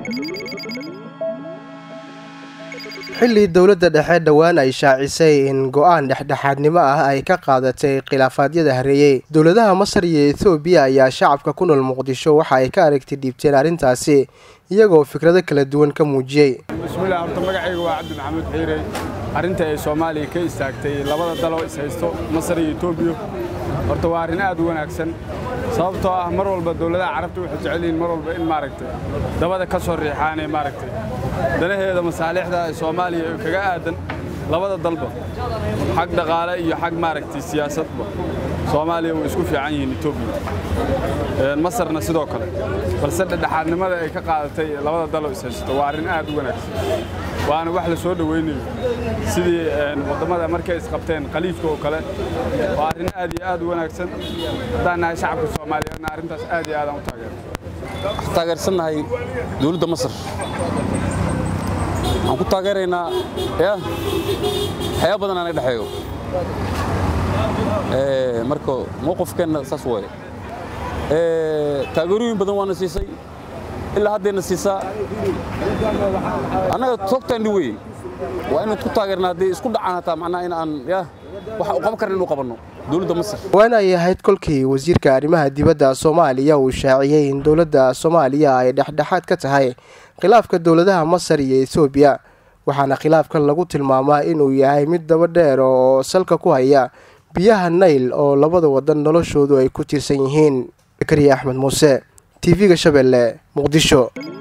xilli dowladda dhexe dhowaan ay shaacisay in go-aan dhexdhexaadnimo ah ay ka qaadatay khilaafaadyada hareeyey dowladaha masar iyo ethoobiya ayaa shacabka ku nool muqdisho waxa ay ka aragti dhiibteen arrintaasi iyagoo fikrado kala duwan ka muujiyey bismillaah horta magacayga waa cabdi maxamuud xiire arrinta ay soomaaliya ka istaagtay labada daloo is haysto masar iyo etoobiya horta waa arrin aad u wanaagsan sababtoo ah mar walba dowladaha carabta waxay jecel yihiin mar walba in maaragtay dabada ka soo riixaanee maaragtay danaheeda masaalixda ee soomaaliya ee kaga aadan labada dalba xag dhaqaale iyo xag maaragtay siyaasadba soomaaliya way isku fiican yihiin etoobiya masarna sidoo kale balse dhexdhexaadnimada ay ka qaadatay labada daloo is haysto waa arrin aad u wanaagsan waana wax la soo dhowaynayo sidii wadammada markay isqabteen khaliifka oo kale waa arrin aad iyo aad u wanaagsan haddaan nahay shacabka soomaaliyeedna arrintaas aad iyo aadaan u taageersan taageersannahay dowladda masar waxaan ku taageeraynaa ya waxyaaba badan aan dhexeeyo marka mowqifkeenna saas waaye taageerooyin badan waana siisay ilaa haddayna siisaa annaga toogtaandhi wey waa inaan ku taageerna haddii isku dhacaan hataa macnaha in aan ya waxa u qaban karna inuu qabanno dowladda masar waan ay ahayd kolkii wasiirka arrimaha dibadda soomaaliya uu shaaciyey in dowladda soomaaliya ay dhexdhexaad ka tahay khilaafka dowladaha masar iyo etoobiya waxaana khilaafkan lagu tilmaamaa inuu yahay mid daba dheer oo salka ku haya biyaha nayl oo labada wadan noloshoodu ay ku tiirsan yihiin zakariya axmed muuse t v-ga shabeelle muqdisho